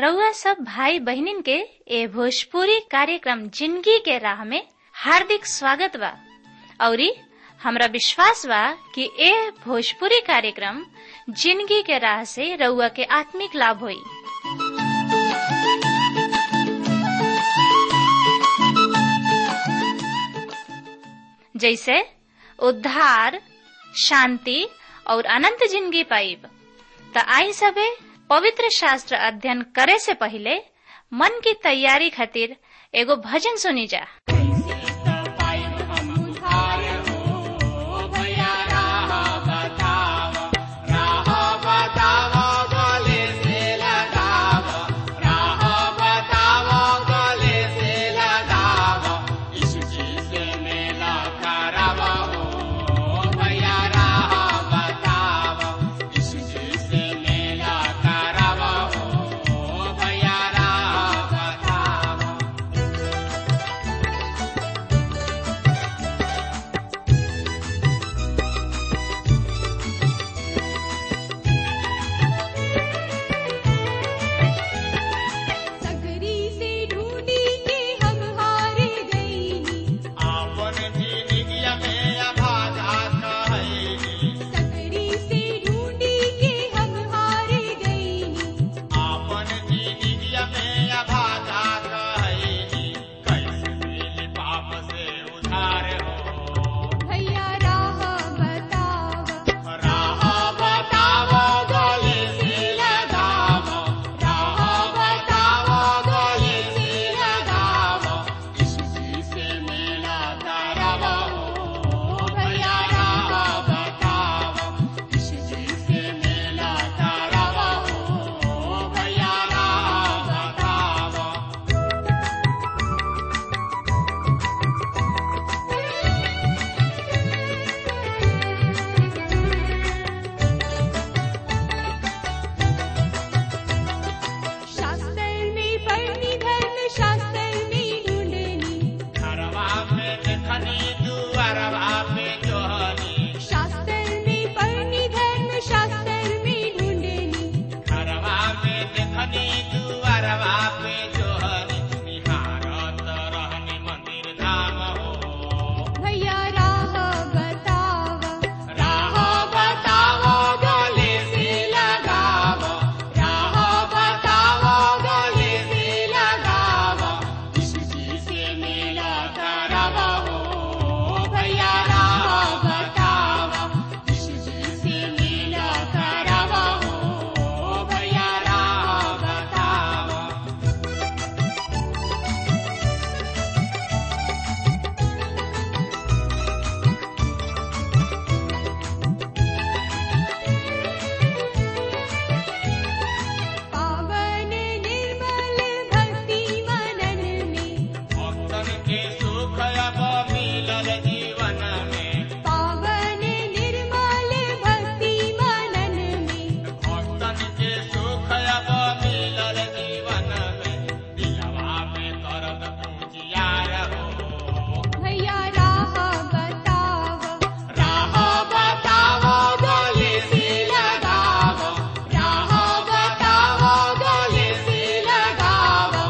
रउआ सब भाई बहिनीन के ए भोजपुरी कार्यक्रम जिंदगी के राह में हार्दिक स्वागत बा औरी हमरा विश्वास बा कि ए भोजपुरी कार्यक्रम जिंदगी के राह से रउआ के आत्मिक लाभ होई जैसे उद्धार शांति और अनंत जिंदगी पाइब त आई सबे पवित्र शास्त्र अध्ययन करे से पहले मन की तैयारी खातिर एगो भजन सुनी जा सकरी से ढूंढी के हम हार गईनी सकरी से ढूंढी के हम हार गईनी भैया राह बतावा राह बतावा गले से लगावा भैया राह बतावा भैया राह बतावा शास्त्र में पढ़नी धर्म शास्त्र में ढूंढनी शास्त्र में पढ़नी धर्म शास्त्र में ढूंढनी भैया राह बतावा राह बतावा गले से लगावा राह बतावा गले से लगावा करावा हो भैया राह बतावा करावा हो भैया राह बतावा पावन निर्मल भक्ति मनन में पावन निर्मल भक्ति मनन में भैया राह बतावा राह बतावा गले से लगावा राह बतावा गले से लगावा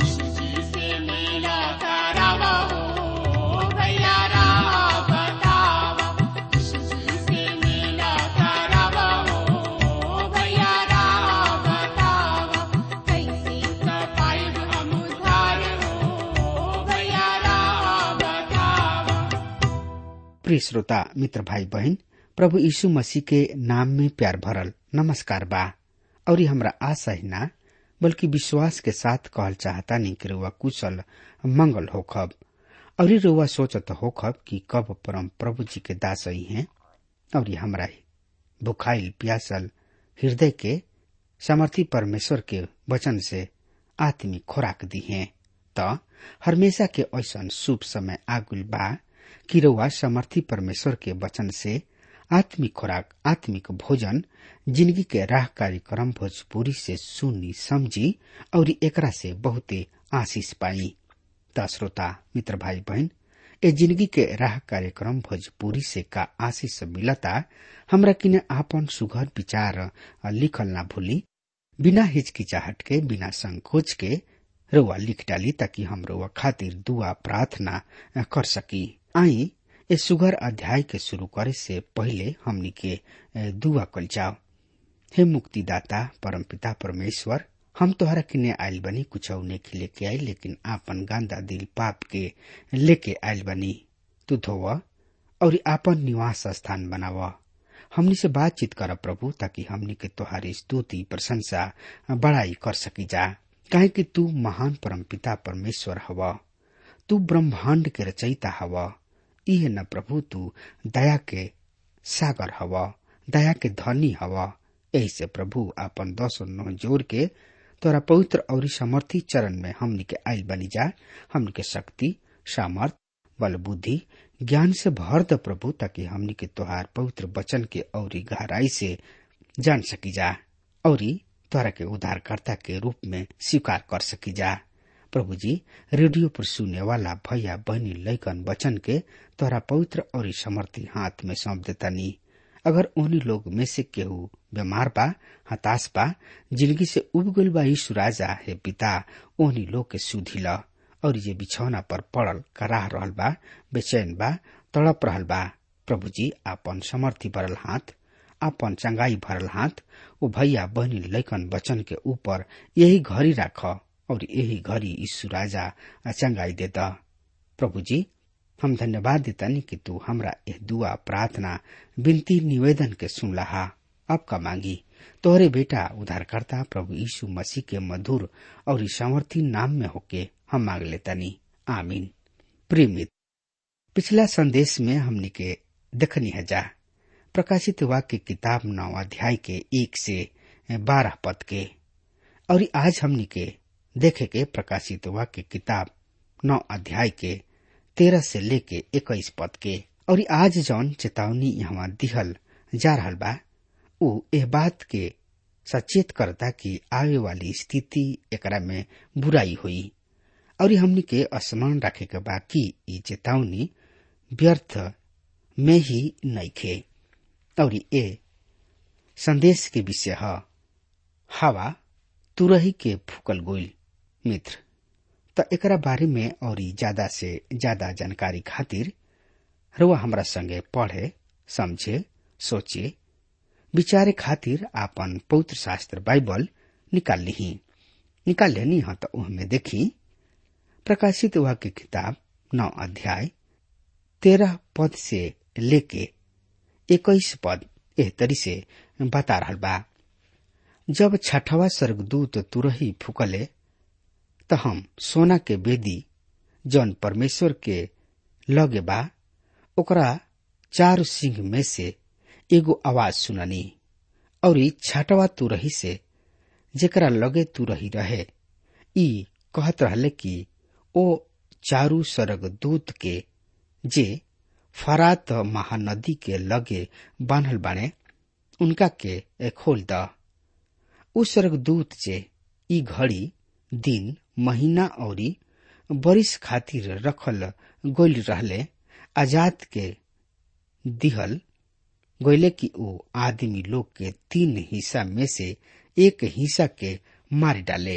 करावा हो भैया राह बतावा करावा हो भैया राह बतावा कैसे पाइब हम उधार हो भैया राह बतावा प्रिय श्रोता मित्र भाई बहन प्रभु यीशु मसीह के नाम में प्यार भरल नमस्कार बा और ये हमरा आशा ही ना बल्कि विश्वास के साथ कहल चाहता नहीं कि रुआ कुशल मंगल होखब और ये रुआ सोचत होखब कि कब परम प्रभु जी के दास ही हैं और ये हमरा भुखाइल प्यासल हृदय के समर्थी परमेश्वर के वचन से आत्मिक खुराक दी हैं त हमेशा के ऐसन शुभ समय आगुल बा कि रउआ समर्थी परमेश्वर के वचन से आत्मिक खुराक आत्मिक भोजन जिंदगी के राह कार्यक्रम भोजपुरी से सुनी समझी और एकरा से बहुते आशीष पाई त श्रोता मित्र भाई बहन ए जिंदगी के राह कार्यक्रम भोजपुरी से का आशीष मिलता हमरा किने आपन सुघर विचार लिखल ना भूली बिना हिचकिचाहट के बिना संकोच के रुआ लिख डाली ताकि हम रुआ खातिर दुआ प्रार्थना कर सकी आई ए सुगर अध्याय के शुरू करे से पहले हमनी के दुआ कल जाओ हे मुक्तिदाता परमपिता परमेश्वर हम तोहरा किने आयल बनी कुछ नहीं लेके आई लेकिन आपन गांदा दिल पाप के लेके आयल बनी तू धोव और आपन निवास स्थान बनाव हमनी से बातचीत कर प्रभु ताकि हमनी के तोहारी स्तुति प्रशंसा बड़ाई कर सकी जा काहे कि तू महान परमपिता परमेश्वर हव तू ब्रह्मांड के रचयिता हव इहे न प्रभु तू दया के सागर हव दया के धनी हव यही से प्रभु आपन दस नौ जोर के तोरा पवित्र और समर्थी चरण में हमनी के आयल बनी जा हमनी के शक्ति सामर्थ बल बुद्धि ज्ञान से भर द प्रभु ताकि हमनी के तोहार पवित्र वचन के औरी गहराई से जान सकी जा औरी तोरा के उद्धारकर्ता के रूप में स्वीकार कर सकी जा प्रभु जी रेडियो पर सुने वाला भैया बहनी लैकन वचन के तोरा पवित्र और समर्थी हाथ में सौंप देतानी अगर उन्हीं लोग में से केहू बीमार बा हताश बा जिंदगी से उब गल बा यीशु राजा हे पिता ओहनी लोग के सुधी ल और ये बिछौना पर पड़ल कराह रहल बा बेचैन बा तड़प रहल बा प्रभु जी आपन समर्थी भरल हाथ आपन चंगाई भरल हाथ ओ भैया बहनी लैकन वचन के ऊपर यही घड़ी राख और यही घड़ी यीशु राजा चंगाई दे द प्रभु जी हम धन्यवाद देतानी कि तू हमरा यह दुआ प्रार्थना विनती निवेदन के सुनलहा अब का मांगी तोहरे बेटा उद्धारकर्ता प्रभु यीशु मसीह के मधुर और सामर्थी नाम में होके हम मांग लेतानी आमीन प्रेमित पिछला संदेश में हमने के देखनी है जा प्रकाशित वाक्य किताब नौ अध्याय के एक से बारह पद के और आज हमने के देखे के प्रकाशित वाक्य किताब नौ अध्याय के तेरह से लेके इक्कीस पद के और आज जौन चेतावनी यहाँ दिहल जा रहा बा उ एह बात के सचेत करता कि आवे वाली स्थिति एकरा में बुराई हुई और हमनी के स्मरण रखे के बा कि ई चेतावनी व्यर्थ में ही नइखे और ए संदेश के विषय ह हवा तुरही के फूकल गोइल मित्र त एकरा बारे में और ज्यादा से ज्यादा जानकारी खातिर रुआ हमरा संगे पढ़े समझे सोचे विचारे खातिर आपन पवित्र शास्त्र बाइबल निकाल ली निकाल लेनी ह तो उहमे देखी प्रकाशित हुआ की किताब नौ अध्याय तेरह पद से लेके इक्कीस पद एह तरी से बता रहा बा जब छठवा स्वर्गदूत तुरही फुकले त हम सोना के बेदी जौन परमेश्वर के लगे बा ओकरा चार सिंह में से एगो आवाज सुननी और छठवा तुरही से जेकरा लगे तुरही रहे ई कहत रहले कि ओ चारू स्वर्ग दूत के जे फरात महानदी के लगे बान्हल बाने उनका के खोल द उ स्वर्गदूत जे ई घड़ी दिन महीना और बरिस खातिर रखल गोल रहले आजाद के दिहल गोले कि ओ आदमी लोग के तीन हिस्सा में से एक हिस्सा के मार डाले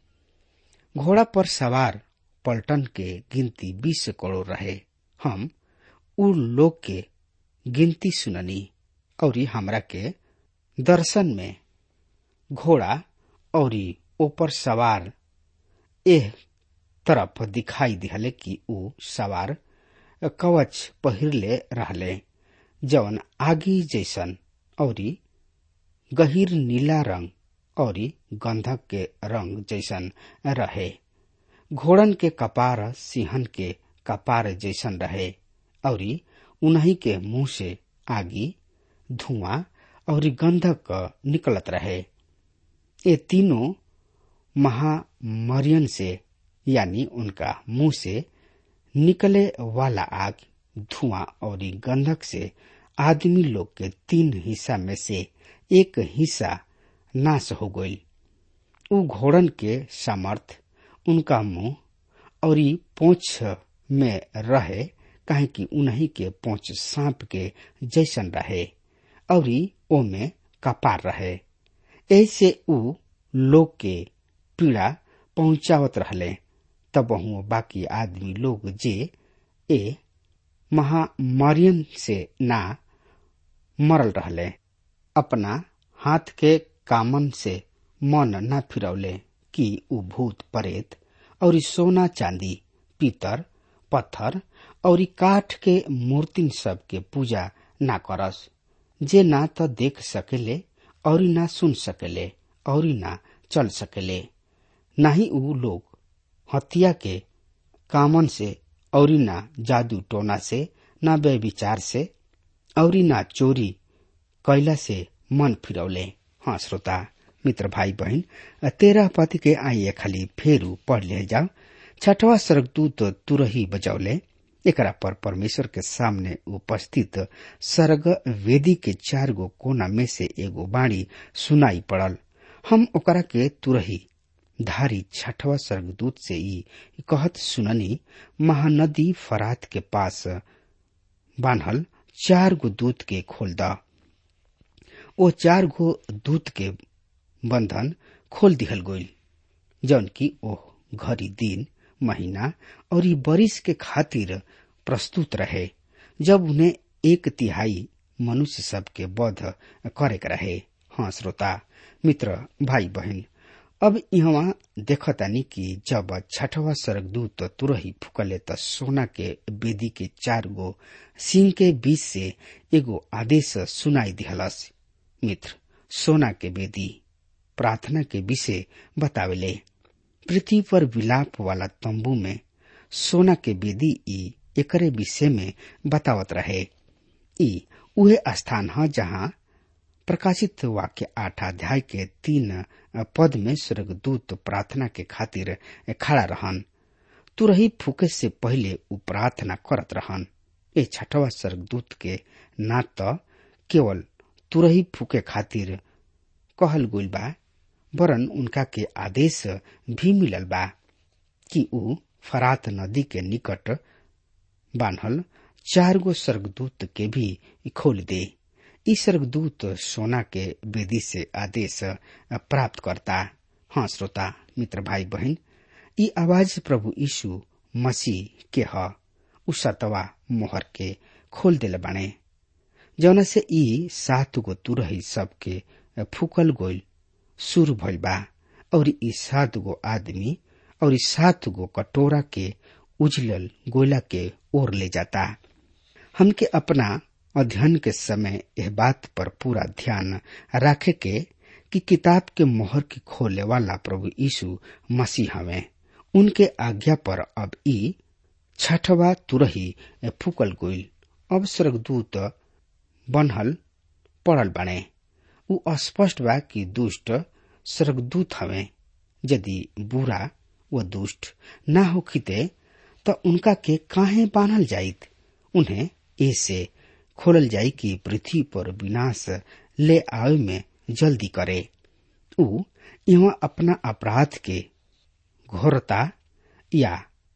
घोड़ा पर सवार पलटन के गिनती बीस करोड़ रहे हम उ लोग के गिनती सुननी और हमरा के दर्शन में घोड़ा और ऊपर सवार एह तरफ दिखाई दिहले कि उ सवार कवच पहिरले रहले जवन आगी जैसन और गहीर नीला रंग और गंधक के रंग जैसन रहे घोड़न के कपार सिंहन के कपार जैसन रहे और उन्हीं के मुंह से आगी धुआं और गंधक निकलत रहे ये तीनों महामरियन से यानी उनका मुंह से निकले वाला आग धुआं और गंधक से आदमी लोग के तीन हिस्सा में से एक हिस्सा नाश हो गई उ घोड़न के सामर्थ उनका मुंह और पोछ में रहे काहे कि उन्हीं के पोछ सांप के जैसन रहे और ओमे कपार रहे ऐसे उ लोग के पीड़ा पहुंचावत रहले तब बाकी आदमी लोग जे ए महामारियन से ना मरल रहले अपना हाथ के कामन से मन न फिरौले कि उ भूत प्रेत और सोना चांदी पीतर पत्थर और काठ के मूर्तिन सब के पूजा ना करस जे ना तो देख सकेले और ना सुन सकेले और ना चल सकेले ना ही उ लोग हत्या के कामन से और ना जादू टोना से ना व्यविचार से और ना चोरी कैला से मन फिरौले हाँ श्रोता मित्र भाई बहन तेरह पति के आइए खाली फेरू पढ़ ले जाओ छठवा स्वर्गदूत तुरही बजौले एकरा पर परमेश्वर के सामने उपस्थित सर्ग वेदी के चार गो कोना में से एगो बाणी सुनाई पड़ल हम ओकरा के तुरही धारी छठवा स्वर्गदूत से ई कहत सुननी महानदी फरात के पास बान्हल चार गो दूत के खोल द ओ चार गो दूत के बंधन खोल दिहल गईल जौन की ओह घड़ी दिन महीना और ई बरिस के खातिर प्रस्तुत रहे जब उन्हें एक तिहाई मनुष्य सब के वध करे के रहे हाँ श्रोता मित्र भाई बहन अब यहाँ देखतानी कि जब छठवा स्वर्गदूत तुरही फुकले त सोना के वेदी के चार गो सिंह के बीच से एगो आदेश सुनाई दिहलस मित्र सोना के वेदी प्रार्थना के विषय बतावेले पृथ्वी पर विलाप वाला तंबू में सोना के वेदी ई एकरे विषय में बतावत रहे ई उहे स्थान है जहाँ प्रकाशित वाक्य आठ अध्याय के तीन पद में स्वर्गदूत प्रार्थना के खातिर खड़ा रहन तुरही फूके से पहले उ प्रार्थना करत रहन ए छठवा स्वर्गदूत के ना तो केवल तुरही फूके खातिर कहल गुल बा वरन उनका के आदेश भी मिलल बा कि उ फरात नदी के निकट बान्हल चार गो स्वर्गदूत के भी खोल दे ई स्वर्गदूत सोना के वेदी से आदेश प्राप्त करता हाँ श्रोता मित्र भाई बहन ई आवाज प्रभु यीशु मसीह के ह उ सतवा मोहर के खोल दिले बाणे जौना से ई सात गो तुरही सबके फूकल गोल शुरू भइल बा और ई सात गो आदमी और ई सात गो कटोरा के उजलल गोला के ओर ले जाता हमके अपना अध्ययन के समय यह बात पर पूरा ध्यान रखे के कि किताब के मोहर के खोले वाला प्रभु यीशु मसीह हवे उनके आज्ञा पर अब ई छठवा तुरही फूकल गोइल अब स्वर्गदूत बनहल पड़ल बने उ स्पष्ट बा कि दुष्ट स्वर्गदूत हवे यदि बुरा व दुष्ट ना होखिते त उनका के काहे बांधल जाइत उन्हें ऐसे खोलल जाई कि पृथ्वी पर विनाश ले आवे में जल्दी करे उ यहाँ अपना अपराध के घोरता या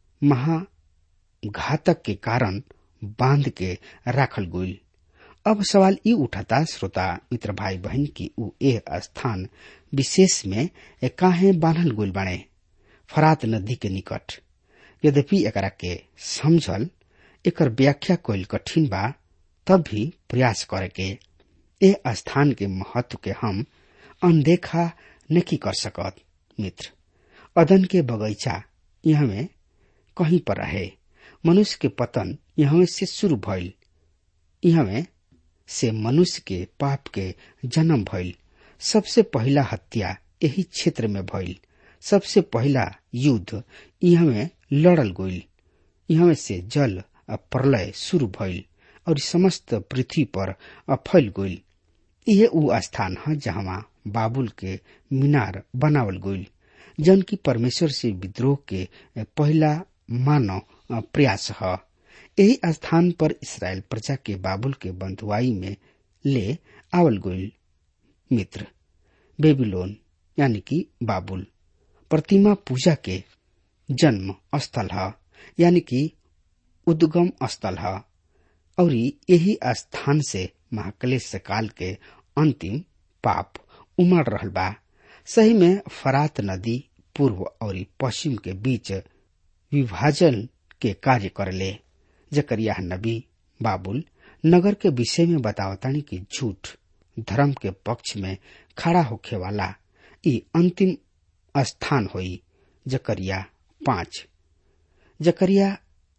महाघातक के कारण बांध के राखल गईल अब सवाल ई उठाता श्रोता मित्र भाई बहन की उ ए स्थान विशेष में काहे बांधल गईल बाणे फरात नदी के निकट यद्यपि एकरा के समझल एकर व्याख्या कईल कठिन बा तब भी प्रयास करे के ए स्थान के महत्व के हम अनदेखा नहीं कर सकत मित्र अदन के बगीचा यहाँ में कहीं पर रहे मनुष्य के पतन यहाँ से शुरू भइल यहाँ में से मनुष्य के पाप के जन्म भइल सबसे पहला हत्या यही क्षेत्र में भइल सबसे पहला युद्ध यहाँ में लड़ल गईल यहाँ से जल प्रलय शुरू भइल और समस्त पृथ्वी पर फैल गईल यह उ स्थान है जहाँ बाबुल के मीनार बनावल गईल जन की परमेश्वर से विद्रोह के पहला मानव प्रयास है यही स्थान पर इसराइल प्रजा के बाबुल के बंधुआई में ले आवल गईल मित्र बेबीलोन यानी कि बाबुल प्रतिमा पूजा के जन्म स्थल है यानी कि उद्गम स्थल है और यही स्थान से महाक्लेश काल के अंतिम पाप उमड़ रहल बा सही में फरात नदी पूर्व और पश्चिम के बीच विभाजन के कार्य करले जकरिया नबी बाबुल नगर के विषय में बतावतानी कि झूठ धर्म के पक्ष में खड़ा होखे वाला ई अंतिम स्थान होई जकरिया पांच जकरिया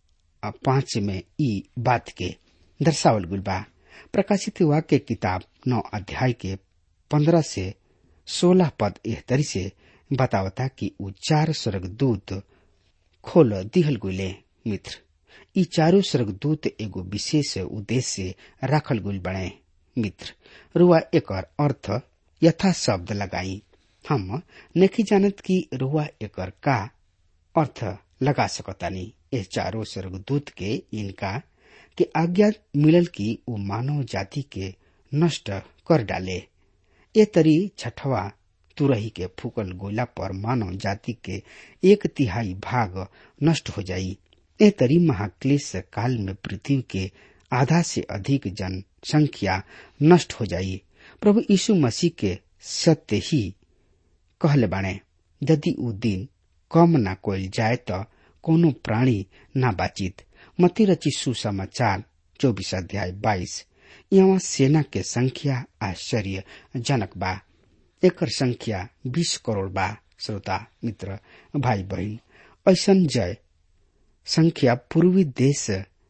पांच में ई बात के दर्शावल गुल बा प्रकाशित वाक्य किताब नौ अध्याय के पंद्रह से सोलह पद एह तरी से बतावता कि उ चार स्वर्गदूत खोल दिहल गुले मित्र ई चारो स्वर्गदूत एगो विशेष उद्देश्य से राखल गुल बने मित्र रुआ एकर अर्थ यथा शब्द लगाई हम नहीं जानत कि रुआ एकर का अर्थ लगा सकतानी इस चारों स्वर्गदूत के इनका के आज्ञा मिलल की वो मानव जाति के नष्ट कर डाले ये तरी छठवा तुरही के फूकल गोला पर मानव जाति के एक तिहाई भाग नष्ट हो जाई ए तरी महाक्लेश काल में पृथ्वी के आधा से अधिक जनसंख्या नष्ट हो जाई प्रभु यीशु मसीह के सत्य ही कहले बाणे यदि उ दिन कम न कोल जाए तो कोनो प्राणी न बाचित मती रची सुसमाचार चौबीस अध्याय बाईस यहाँ सेना के संख्या आश्चर्य जनक बा एकर संख्या बीस करोड़ बा श्रोता मित्र भाई बहन ऐसन जय संख्या पूर्वी देश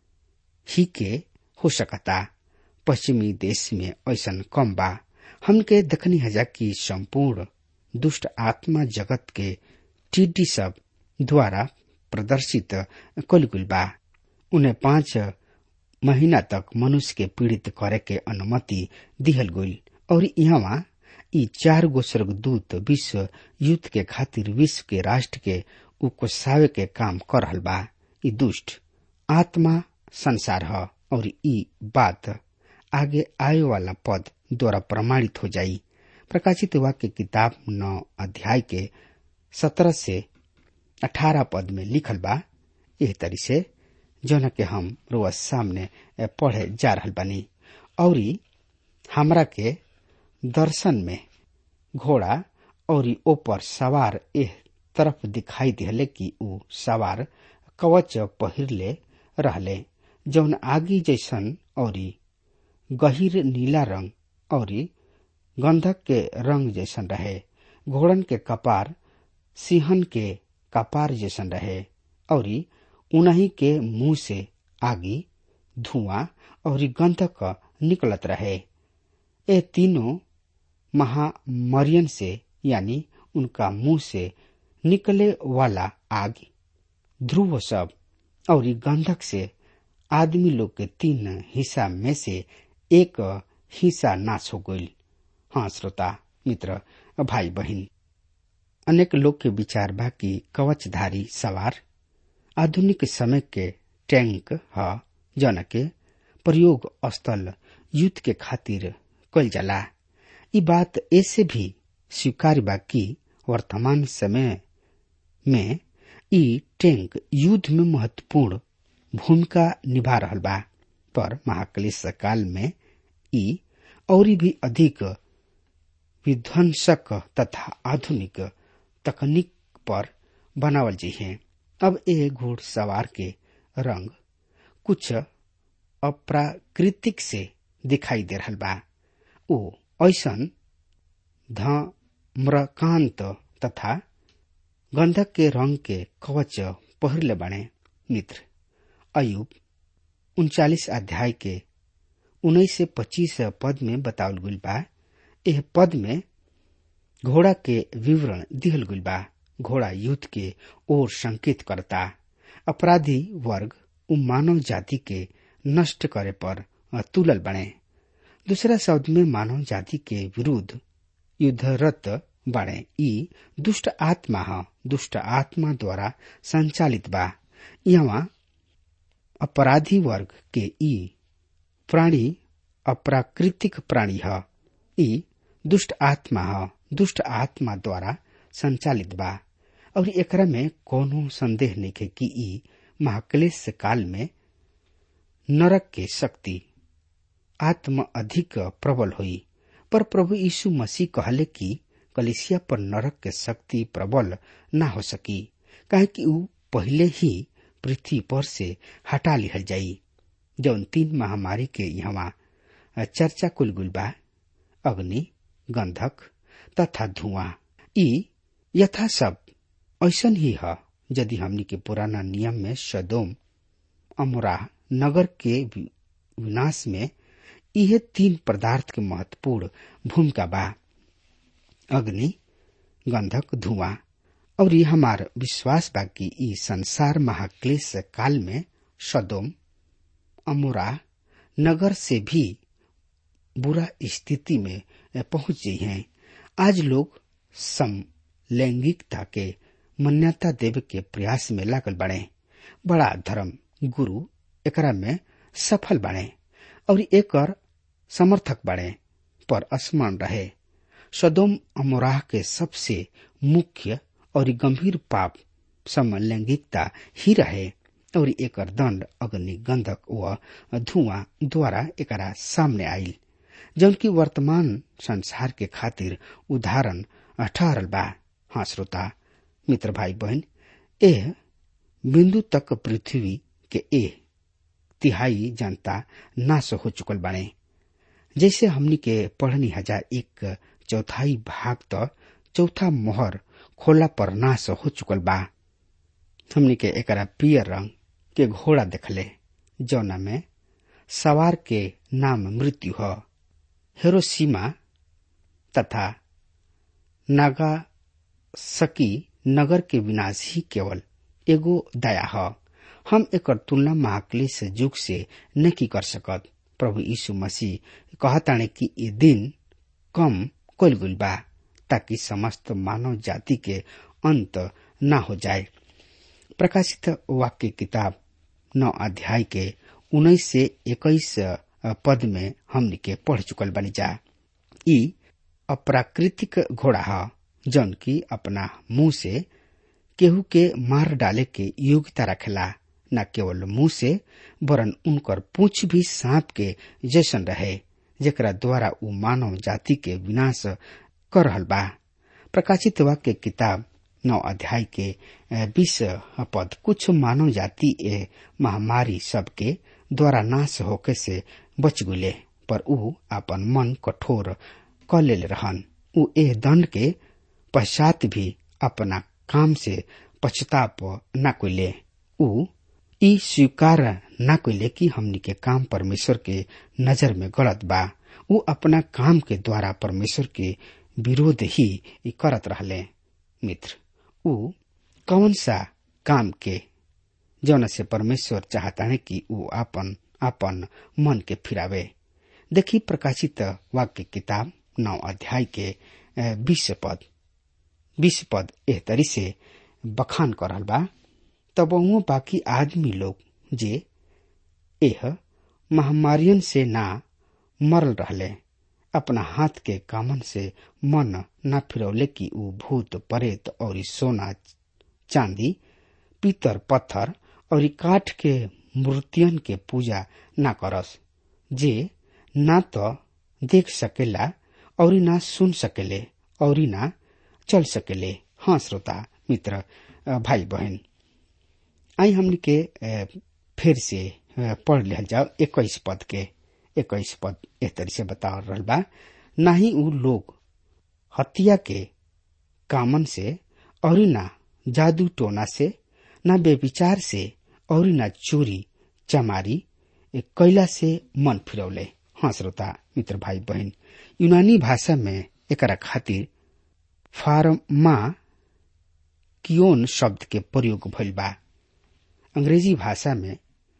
ही के हो सकता पश्चिमी देश में ऐसन कम बा हमके दखनी हजा की संपूर्ण दुष्ट आत्मा जगत के टीडी सब द्वारा प्रदर्शित कलगुल बा उन्हें पांच महीना तक मनुष्य के पीड़ित करे के अनुमति दिहल गई और यहाँ ई चार गो स्वर्गदूत विश्व युद्ध के खातिर विश्व के राष्ट्र के उकोसावे के काम कर रहल बा ई दुष्ट आत्मा संसार ह और ई बात आगे आए वाला पद द्वारा प्रमाणित हो जाई प्रकाशित वाक्य किताब नौ अध्याय के सत्रह से अठारह पद में लिखल बा एह तरी से जौन के हम रोज सामने पढ़े जा रहल बानी और हमरा के दर्शन में घोड़ा और ऊपर सवार एह तरफ दिखाई दिहले कि ऊ सवार कवच पहिरले रहले जौन आगी जैसन और गहिर नीला रंग और गंधक के रंग जैसन रहे घोड़न के कपार सिंहन के कपार जैसन रहे और उन्हीं के मुंह से आगी धुआं और गंधक निकलत रहे ये तीनों महामरियन से यानी उनका मुंह से निकले वाला आग ध्रुव सब और गंधक से आदमी लोग के तीन हिस्सा में से एक हिस्सा नाश हो गई हाँ श्रोता मित्र भाई बहन अनेक लोग के विचार बा कि कवचधारी सवार आधुनिक समय के टैंक ह जन के प्रयोग स्थल युद्ध के खातिर कल जाला ई बात ऐसे भी स्वीकार बा कि वर्तमान समय में ई टैंक युद्ध में महत्वपूर्ण भूमिका निभा रहल बा पर महाक्लेश काल में ई और भी अधिक विध्वंसक तथा आधुनिक तकनीक पर बनावल जी है अब ए घोड़ सवार के रंग कुछ अप्राकृतिक से दिखाई दे रहल बा ओ ऐसन धम्रकांत तथा गंधक के रंग के कवच पहिरले बने मित्र अयुब उनचालीस अध्याय के उन्नीस से पच्चीस पद में बतावल गुल बा यह पद में घोड़ा के विवरण दिहल गुल बा घोड़ा युद्ध के ओर संकेत करता अपराधी वर्ग उ मानव जाति के नष्ट करे पर तुलल बने दूसरा शब्द में मानव जाति के विरुद्ध युद्धरत बने ई दुष्ट आत्मा ह दुष्ट आत्मा द्वारा संचालित बा यहाँ अपराधी वर्ग के ई प्राणी अप्राकृतिक प्राणी ह ई दुष्ट आत्मा ह दुष्ट आत्मा द्वारा संचालित बा और एकरा में कोनो संदेह नहीं है कि ई महाक्लेश काल में नरक के शक्ति आत्म अधिक प्रबल हुई पर प्रभु यीशु मसीह कहले कि कलिसिया पर नरक के शक्ति प्रबल ना हो सकी काहे कि ऊ पहले ही पृथ्वी पर से हटा लिहल जाई जौन तीन महामारी के यहाँ चर्चा कुलगुल बा अग्नि गंधक तथा धुआं ई यथा सब ऐसन ही है यदि हमनी के पुराना नियम में सदोम अमरा नगर के विनाश में यह तीन पदार्थ के महत्वपूर्ण भूमिका बा अग्नि गंधक धुआं और ये हमार विश्वास बा कि ई संसार महाक्लेश काल में सदोम अमोरा नगर से भी बुरा स्थिति में पहुंच गई हैं आज लोग समलैंगिकता के मान्यता देवे के प्रयास में लागल बने बड़ा धर्म गुरु एकरा में सफल बने और एकर समर्थक बने पर असमान रहे सदोम अमोराह के सबसे मुख्य और गंभीर पाप समलैंगिकता ही रहे और एकर दंड अग्नि गंधक व धुआं द्वारा एकरा सामने आयल जबकि वर्तमान संसार के खातिर उदाहरण ठहरल बा हाँ श्रोता मित्र भाई बहन एह बिंदु तक पृथ्वी के एह तिहाई जनता नाश हो चुकल बाने जैसे हमनी के पढ़नी हजार एक चौथाई भाग तो चौथा मोहर खोला पर नाश हो चुकल बा हमनी के एकरा पियर रंग के घोड़ा देखले जौना में सवार के नाम मृत्यु ह हेरोसीमा तथा नागासकी नगर के विनाश ही केवल एगो दया ह हम एकर तुलना महाक्लेश युग से नहीं कर सकत प्रभु यीशु मसीह कहताणे कि ये दिन कम कल गुल बा ताकि समस्त मानव जाति के अंत न हो जाए प्रकाशित वाक्य किताब नौ अध्याय के उन्नीस से इक्कीस पद में हमने के पढ़ चुकल बनी जा ई अप्राकृतिक घोड़ा है जौन की अपना मुंह से केहू के मार डाले के योग्यता रखेला न केवल मुंह से वरन उनकर पूछ भी सांप के जैसन रहे जेकरा द्वारा उ मानव जाति के विनाश कर रहल बा प्रकाशित वाक्य किताब नौ अध्याय के बीस पद कुछ मानव जाति ए महामारी सबके द्वारा नाश होके से बच गुले पर उ अपन मन कठोर क ले रहन उ एह दंड के पश्चात भी अपना काम से पछताप न कोले उ ई स्वीकार न कोले कि हमनी के काम परमेश्वर के नजर में गलत बा उ अपना काम के द्वारा परमेश्वर के विरोध ही करत रहले मित्र उ कौन सा काम के जौन से परमेश्वर चाहता है कि उ अपन अपन मन के फिरावे देखी प्रकाशित वाक्य किताब नौ अध्याय के बीस पद बीस पद एह तरी से बखान कर रहल बा तब बाकी आदमी लोग जे एह महामारियन से ना मरल रहले अपना हाथ के कामन से मन न फिरौले कि ऊ भूत परेत और सोना चांदी पीतर पत्थर और काठ के मूर्तियन के पूजा न करस जे ना तो देख सकेला और ना सुन सकेले और ना चल सकेले हाँ श्रोता मित्र भाई बहन आई हमने के फिर से पढ़ लिया जाओ इक्कीस पद के इक्कीस पद एक तरह से बता रहा बा ना ही उ लोग हत्या के कामन से और ना जादू टोना से न बेविचार से और न चोरी चमारी कैला से मन फिरौले हाँ श्रोता मित्र भाई बहन यूनानी भाषा में एकरा खातिर फार्मा कियोन शब्द के प्रयोग भइल बा अंग्रेजी भाषा में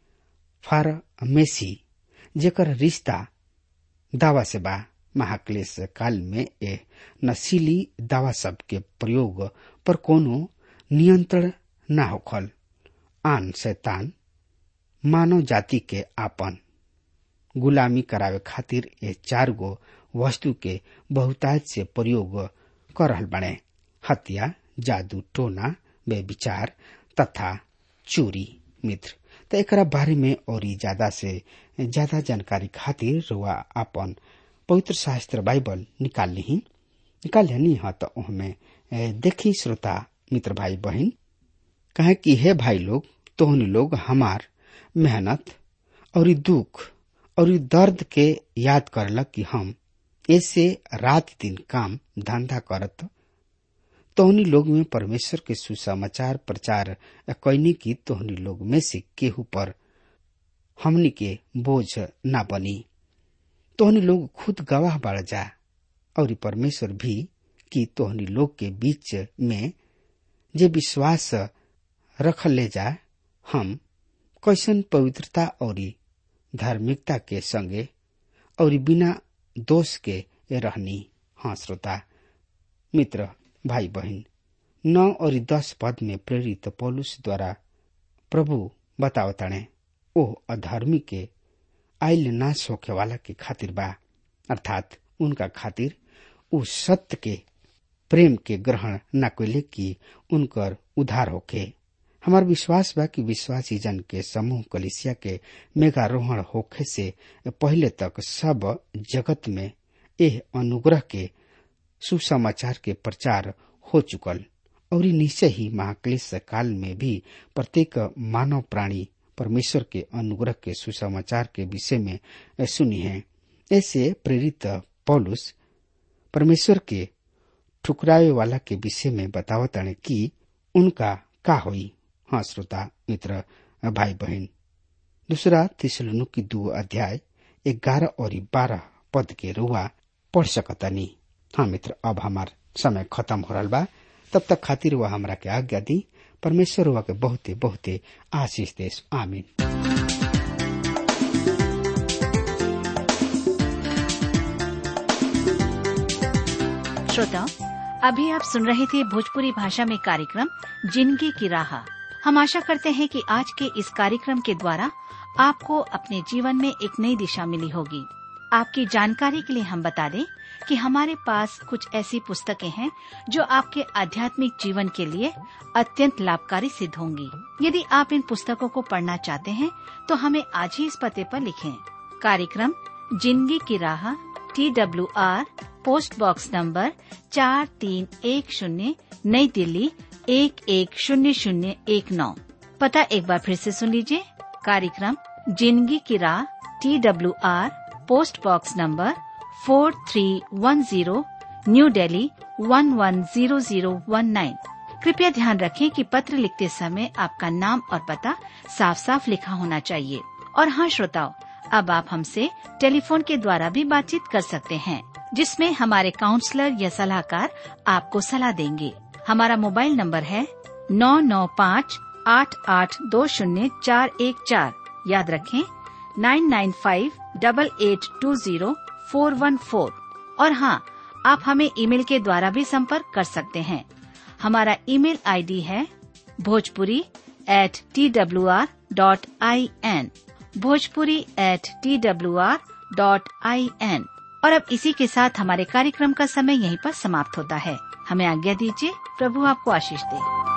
फार्मेसी जेकर रिश्ता दावा से बा महाक्लेश काल में ए नशीली दावा शब्द के प्रयोग पर कोनो नियंत्रण न होखल आन शैतान मानव जाति के आपन गुलामी करावे खातिर ये चार गो वस्तु के बहुतायत से प्रयोग कर रहल बने हत्या जादू टोना बेविचार तथा चोरी मित्र तो एक बारे में और ज्यादा से ज्यादा जानकारी खातिर रुआ अपन पवित्र शास्त्र बाइबल निकाल ली निकाल हनी ह त ओहमे ए, देखी श्रोता मित्र भाई बहन कहे कि हे भाई लोग तोहनी लोग हमार मेहनत और ई दुख और ई दर्द के याद करलक कि हम ऐसे रात दिन काम धंधा करत तोहनी लोग में परमेश्वर के सुसमाचार प्रचार कैनी की तोहनी लोग में से केहू पर हमनी के बोझ ना बनी तोहनी लोग खुद गवाह बढ़ जा और ई परमेश्वर भी कि तोहनी लोग के बीच में जे विश्वास रख ले जा हम कैसन पवित्रता और धार्मिकता के संगे और बिना दोष के रहनी हाँ श्रोता मित्र भाई बहन नौ और दस पद में प्रेरित पौलुस द्वारा प्रभु बतावताणे ओ अधर्मी के आइल नाश होखे वाला के खातिर बा अर्थात उनका खातिर उ सत्य के प्रेम के ग्रहण न कैले कि उनकर उधार होखे हमार विश्वास बा कि विश्वासी जन के समूह कलिसिया के मेघारोहण होखे से पहले तक सब जगत में एह अनुग्रह के सुसमाचार के प्रचार हो चुकल और निश्चय ही महाक्लेश काल में भी प्रत्येक मानव प्राणी परमेश्वर के अनुग्रह के सुसमाचार के विषय में सुनी है ऐसे प्रेरित पौलुस परमेश्वर के ठुकरावे वाला के विषय में बतावत कि उनका का होई हाँ श्रोता मित्र भाई बहन दूसरा तिसलनु की दो अध्याय ग्यारह और बारह पद के रुआ पढ़ सकतनी हाँ मित्र अब हमार समय खत्म हो रहा बा तब तक खातिर वह हमरा के आज्ञा दी परमेश्वर हुआ के बहुते बहुते आशीष देश आमीन श्रोताओं अभी आप सुन रहे थे भोजपुरी भाषा में कार्यक्रम जिंदगी की राह हम आशा करते हैं कि आज के इस कार्यक्रम के द्वारा आपको अपने जीवन में एक नई दिशा मिली होगी आपकी जानकारी के लिए हम बता दें कि हमारे पास कुछ ऐसी पुस्तकें हैं जो आपके आध्यात्मिक जीवन के लिए अत्यंत लाभकारी सिद्ध होंगी यदि आप इन पुस्तकों को पढ़ना चाहते हैं तो हमें आज ही इस पते पर लिखें कार्यक्रम जिंदगी की राह T W R post box number चार तीन एक शून्य नई दिल्ली एक एक शून्य शून्य एक नौ पता एक बार फिर से सुन लीजिए कार्यक्रम जिंदगी की राह T W R post box number four three one zero New Delhi one one zero zero one nine कृपया ध्यान रखें कि पत्र लिखते समय आपका नाम और पता साफ साफ लिखा होना चाहिए और हाँ श्रोताओं अब आप हमसे टेलीफोन के द्वारा भी बातचीत कर सकते हैं जिसमें हमारे काउंसलर या सलाहकार आपको सलाह देंगे हमारा मोबाइल नंबर है नौ नौ पाँच आठ आठ दो शून्य चार एक चार याद रखें nine nine five double eight two zero four one four और हाँ आप हमें ईमेल के द्वारा भी संपर्क कर सकते हैं हमारा ईमेल आईडी है Bhojpuri at T W R dot I N Bhojpuri at T W R dot I N और अब इसी के साथ हमारे कार्यक्रम का समय यहीं पर समाप्त होता है हमें आज्ञा दीजिए प्रभु आपको आशीष दे